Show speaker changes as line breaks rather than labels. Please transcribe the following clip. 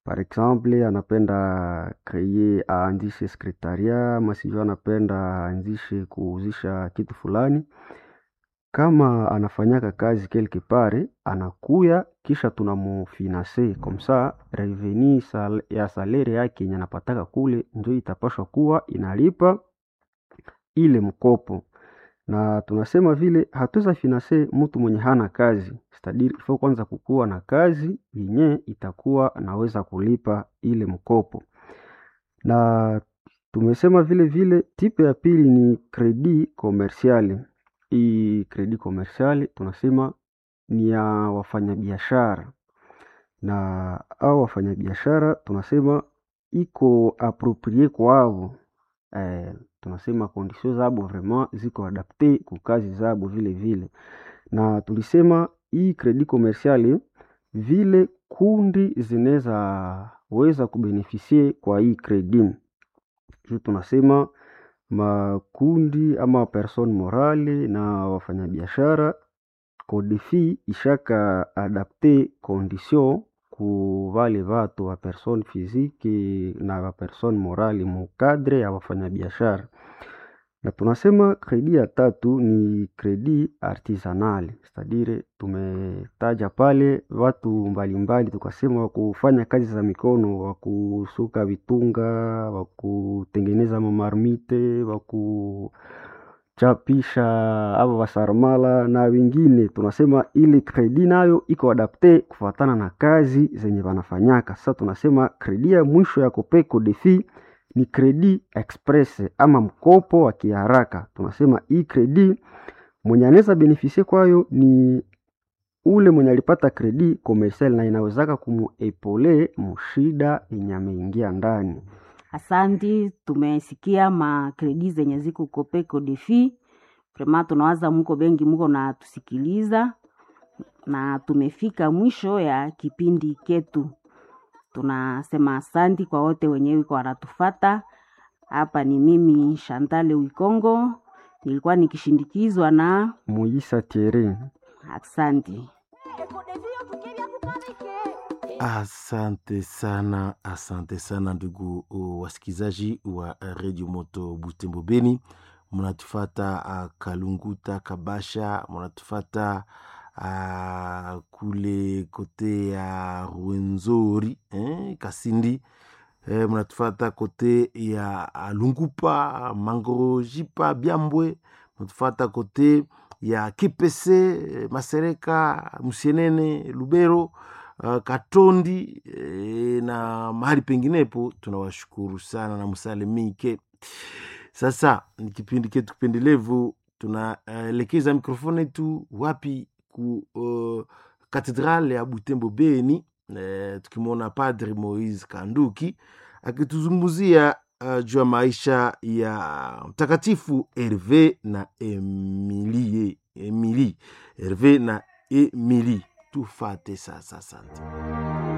par exemple anapenda kreye aanzishe sekretaria ama sijui anapenda aanzishe kuuzisha kitu fulani kama anafanyaka kazi quelque part anakuya kisha tunamufinanse komsa reveni sal, ya salere yake yenye anapataka kule njo itapashwa kuwa inalipa ile mkopo na tunasema vile hatuweza finanse mtu mwenye hana kazi stadiri ifo kwanza kukuwa na kazi yenye itakuwa naweza kulipa ile mkopo na tumesema vile vile tipe ya pili ni kredi komersiali hii kredi komersiali tunasema ni ya wafanyabiashara na au wafanyabiashara tunasema iko aproprie kwavo eh, tunasema kondisio zabo vraiment ziko adapte ku kazi zabo vile vile na tulisema hii kredi komersiali vile kundi zinaweza weza kubenefisie kwa hii kredi juu tunasema makundi ama person morale na wafanyabiashara kodefi ishaka adapte condition ku vale vatu wa person physique na wa person morale mukadre ya wafanyabiashara na tunasema kredi ya tatu ni kredi artisanal stadire tumetaja pale watu mbalimbali tukasema wakufanya kazi za mikono wakusuka vitunga wakutengeneza mamarmite wakuchapisha ava wasarmala na wengine tunasema ili kredi nayo iko adapte kufatana na kazi zenye wanafanyaka sasa tunasema kredi ya mwisho ya kopeko defi ni kredi express ama mkopo wa kiharaka tunasema hii kredi mwenye anaweza benefisie kwayo ni ule mwenye alipata kredi komersial na inawezaka kumuepole mushida yenye ameingia ndani
Asanti, tumesikia makredi zenye ziko Kopeko Defi. Vrema tunawaza muko bengi muko na tusikiliza, na tumefika mwisho ya kipindi ketu. Tunasema asanti kwa wote wenye wiko wanatufata. Hapa ni mimi Shantale Wikongo, nilikuwa nikishindikizwa na
muisa tiere
asanti.
Asante sana, asante sana ndugu uh, wasikilizaji wa Radio Moto Butembo Beni, mnatufata uh, Kalunguta, Kabasha, mnatufata uh, kule kote ya Rwenzori eh, Kasindi eh, mnatufata kote ya uh, Lungupa, Mangorojipa, Byambwe, mnatufata kote ya Kipese, Masereka, Musienene, Lubero uh, Katondi e, na mahali penginepo. Tunawashukuru sana na msalimike. Sasa ni kipindi ketu kipendelevu, tunaelekeza uh, mikrofoni yetu wapi ku uh, katedrale ya Butembo Beni uh, tukimwona Padri Moise Kanduki akituzungumzia uh, juu ya maisha ya mtakatifu Herve na Emilie, Emilie Herve na Emilie tufate sasa. Asante.